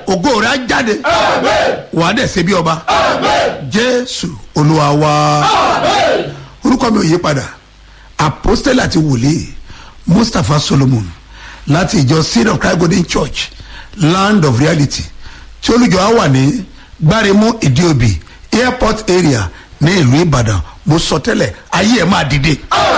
ògo rẹ̀ á jáde wàá dẹ̀ ṣe bí ọba jésù olúwa wa orúkọ mi ò yí padà apostole àti wòlíì mustapha solomon láti ìjọ seed of christ golden church land of reality tí olùjọ á wà ní gbáremú ìdíòbí airport area ní ìlú ìbàdàn mo sọ tẹ́lẹ̀ ayé ẹ̀ máa dìde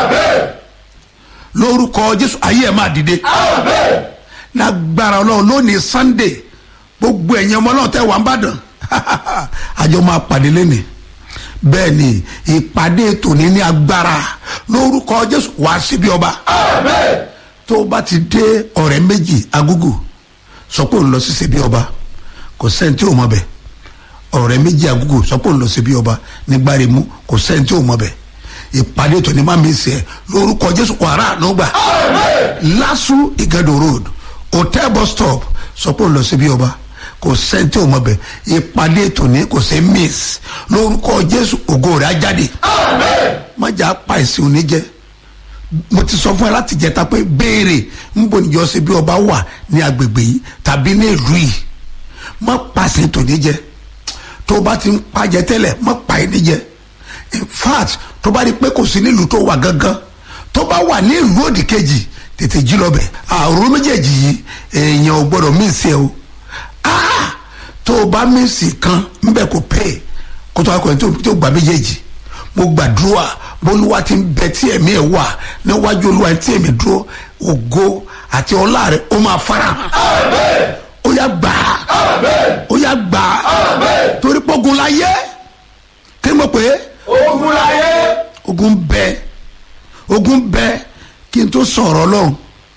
lórúkọ jésù ayé ẹ̀ máa dìde lágbára ọlọ́run lónìí sunday gbogbo ẹ̀yin ọmọ náà tẹ́ wà ń bàdàn àjọ máa pàdé lẹ́nìí bẹ́ẹ̀ ni ìpàdé tòní ní agbára lórúkọ jésù wá síbi ọba tó o bá ti dé ọ̀rẹ́ méjì agúgù sọ pé òun lọ sí síbi ọba kò sẹ́ni tí ò mọ̀ bẹ́ẹ̀ ọ̀rẹ́ méjì agúgù sọ pé òun lọ síbi ọba nígbàremú kò sẹ́ni tí ò mọ̀ bẹ́ẹ̀ ìpàdé tòní má mi sẹ́ lórúkọ jésù wàrà ànúgbà lásù ìgàdò road hotel bus stop sọ pé òun lọ síbi ọba kò sẹ́ńtì òun ọbẹ̀ ìpàdé tòní kò sí miss lórúkọ jésù ògo rẹ̀ á jáde májà pa ìsìn òní jẹ mo ti sọ fún ẹ láti jẹta pé béèrè ń bò níjọ sí bí ọba wà ní agbègbè yìí tàbí ní ìlú yìí má pàṣẹ tòní jẹ tó o bá ti ń pàjẹ tẹ́lẹ̀ má pa ẹ níjẹ in fact tó bá rí pé kò sí nílùú tó wà gangan tó bá wà ní ìlú òdì kejì tètè jí lọ bẹ àrùn méjèèjì yìí èèyàn ò gbọdọ̀ mí sí ẹ o ah tó o bá mísì kan nbẹ kò pè é kó tó akọ̀yìn tó gbà méjèèjì mo gbàdúrà bólúwa ti ń bẹ tí ẹ̀mí ẹ̀ wà níwájú olúwa tí ẹ̀mí dúró ògo àti ọlá rẹ̀ ó máa fara hàn ó yá gbà á ó yá gbà á torí pọ́gun la yẹ kí ni mo pè é ogun láyé ogun bẹ ogun bẹ kí n tó sọ̀rọ̀ lọ́hùn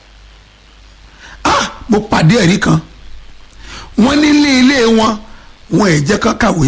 ah mo pàdé ẹ̀rí kan wọ́n nílé ilé wọn wọn ẹ̀ jẹ́ kán kàwé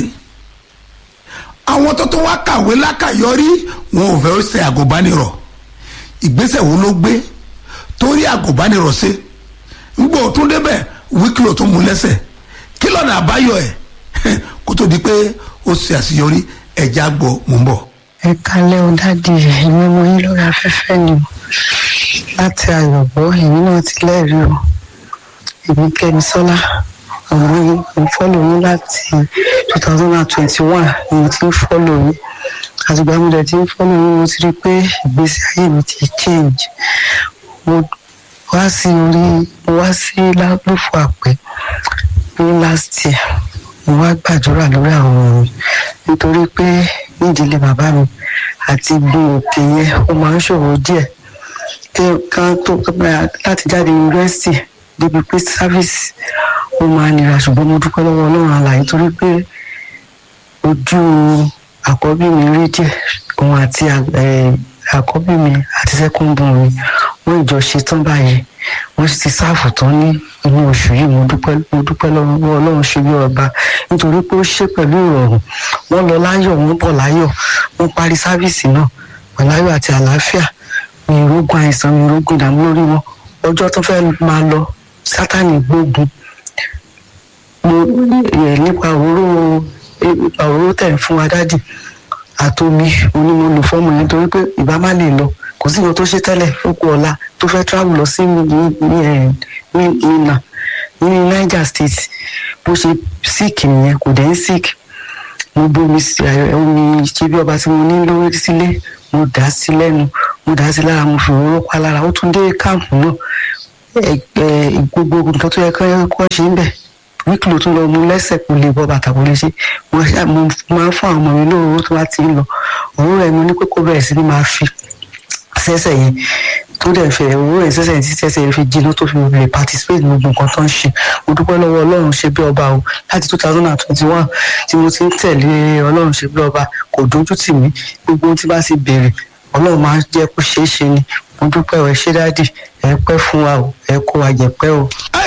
àwọn tó tó wá kàwé lákàyọrí wọn ò fẹ́ ṣe àgùnbánirọ̀ ìgbésẹ̀ wo ló gbé torí àgùnbánirọ̀ ṣe ngbọ́ tún débẹ̀ wíkìlò tó mú lẹ́sẹ̀ kí lọ́nà àbáyọ ẹ̀ kó tó di pé ó ṣe àṣeyọrí ẹ̀já gbọ́ mò ń bọ̀. ẹ kalẹ́ o dáàdi èmi mo yín lórí afẹ́fẹ́ ni o láti àyọ̀bọ̀ èmi náà ti lẹ́rìí o èmi kẹ́mi sọ́lá àwọn mo fọ́lò yín láti two thousand and twenty one ni mo ti ń fọ́lò yín àtìgbà mo dẹ̀ ti ń fọ́lò yín mo ti rí i pé ìgbésí ayé mi ti change mo wá sí orí mo wá sí lálùfọ àpẹ ní last year mo wá gbàdúrà lórí àwọn ọmọ mi nítorí pé nídìílé bàbá mi àti gun òkè yẹn ó máa ń ṣòro díẹ̀ kí kan tó láti jáde yunifásitì débi pé sáfíìsì ó máa nira ṣùgbọ́n mo dúpẹ́ lọ́wọ́ ọlọ́run àlàyé torí pé ojú àkọ́bí mi rí díẹ̀ òun àti àkọ́bí mi àti sẹ́kúndùn mi wọ́n ìjọ ṣe tán báyẹn wọ́n sì ti sáàfù tán ní inú oṣù yìí mo dúpẹ́ mo dúpẹ́ lọ́wọ́ ọlọ́run ṣe bí ọba nítorí pé ó ṣe pẹ̀lú ìrọ̀rùn wọ́n lọ láyọ̀ wọ́n bọ̀ láyọ̀ wọ́n parí sáfíìsì náà pẹ̀lú ayọ̀ àti àlàáfíà mi ìrógun àìsàn mi ìrógun ìdààmú lórí wọn ọjọ́ tó fẹ́ máa lọ sátánì gbógun mo nípa òróró nípa òróró tẹ̀ ń fún wa dádì àtomi onímọ̀ lò fọ́ọ̀mù yẹn torí pé ìbá má lè lọ kò sí ìwọ tó ṣe tẹ́lẹ̀ ó kú ọ̀la tó fẹ́ travel lọ sí nínà ní niger state bó ṣe sick nìyẹn kò dẹ̀ ń sick mo bomi omi ṣe bí ọba tí mo ní lórí sílé mo dà á sí lẹ́nu mo dà á sí lára mo fi òróró pa lára ó tún dé káàmpù náà gbogbo nǹkan tó yẹ kọ́ ṣe ń bẹ̀ wíkìlì tó lọ mú lẹ́sẹ̀ kò lè bọ́ bàtà kò lè ṣe mo máa ń fún àwọn ọmọ mi lóòrò tó bá ti ń lọ òun rẹ̀ mo ní pé kó bẹ̀rẹ̀ sí ni máa fi sẹ́sẹ̀ yẹn tó dẹ̀ fẹ́ owó ẹ̀ sẹ́sẹ̀ tí sẹ́sẹ̀ yẹn fi jiná tó fi lè participate ní gbogbo nǹkan tó ń ṣe mo dúpẹ́ lọ́wọ́ ọlọ́run ṣe bí ọba o láti two thousand and twenty one tí mo ti ń tẹ̀lé ọlọ́run ṣe bí ọba kò dójú tì mí gbogbo ohun tí bá ti bèrè ọlọ́run máa ń jẹ́ kó ṣeé ṣe ni mo dúpẹ́ ọ̀ ẹ ṣé dádì ẹ pẹ́ fún wa o ẹ kó wa jẹ pẹ́ o.